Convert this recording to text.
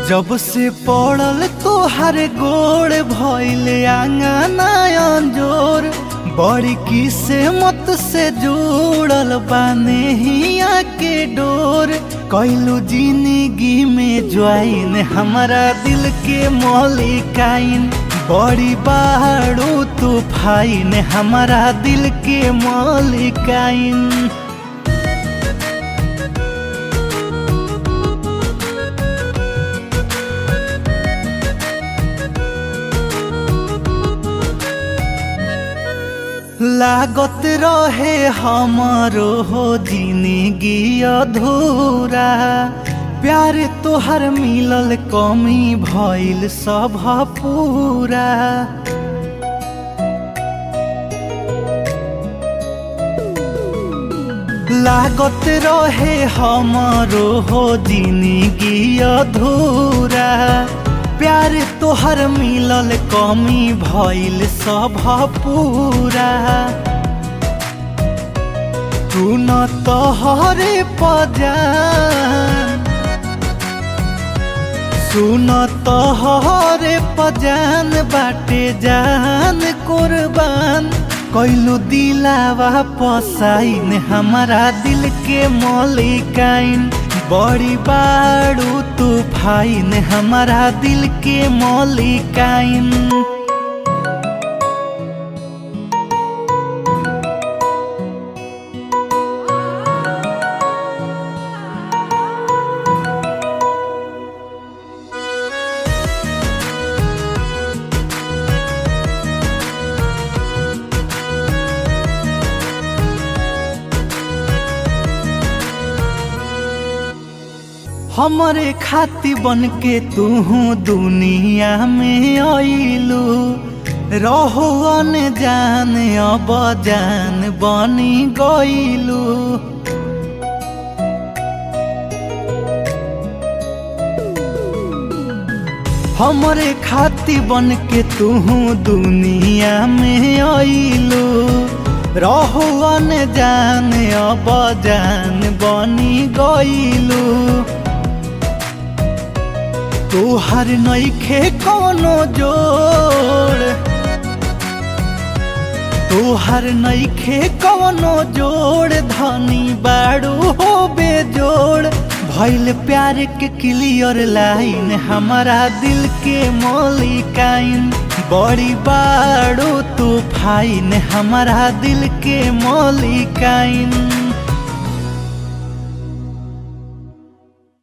जब से पड़ल तोहर गोड़ भइल आंगना अंजोर बड़ी किस्मत से जुड़ल बाने हिया के डोर कैलू जिंदगी में ज्वाइन हमारा दिल के मौलिकाइन बड़ी बाड़ू तूफाइन हमारा दिल के मौलिकाइन लागत रहे हमारो हो जिंदगी अधूरा प्यार तोहर मिलल कमी भइल सब पूरा लागत रहे हमारो हो जिंदगी अधूरा प्यार तोहर मिलल कमी भइल सब पूरा तू न तोहरे पजान सुन तोहरे पजान बाटे जान कुर्बान कैलू दिलावा पसाइन हमारा दिल के मौलिकाइन बड़ी बाड़ू तूफाइन हमारा दिल के मौलिकाइन हमरे खाती बन के तू दुनिया में आइलू रहो अन जान अब जान बनी गइलू हमरे खाती बन के तू दुनिया में आइलू रहो अन जान अब जान बनी गइलू तोहर नईखे कोनो जोड़ तोहर नईखे कोनो जोड़ धनी बाड़ू हो बेजोड़ भइल प्यार के क्लियर लाइन हमारा दिल के मौलिकाइन बड़ी बाड़ू तूफाइन हमारा दिल के मौलिकाइन